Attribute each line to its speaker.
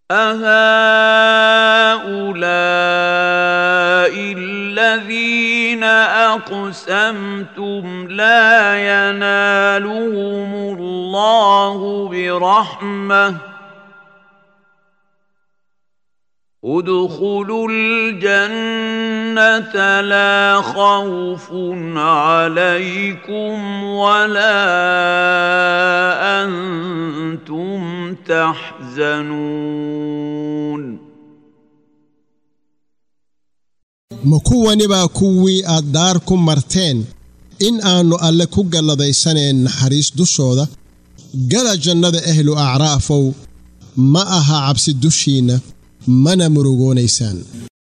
Speaker 1: أهؤلاء الذين أقسمتم لا ينالهم الله برحمة ادخلوا الجنة لا خوف عليكم ولا أنتم تحزنون
Speaker 2: ma kuwani baa kuwii aad daar ku marteen in aannu alle ku galladaysaneen naxariis dushooda gala jannada ahlu acraafow ma aha cabsi dushiinna mana murugoonaysaan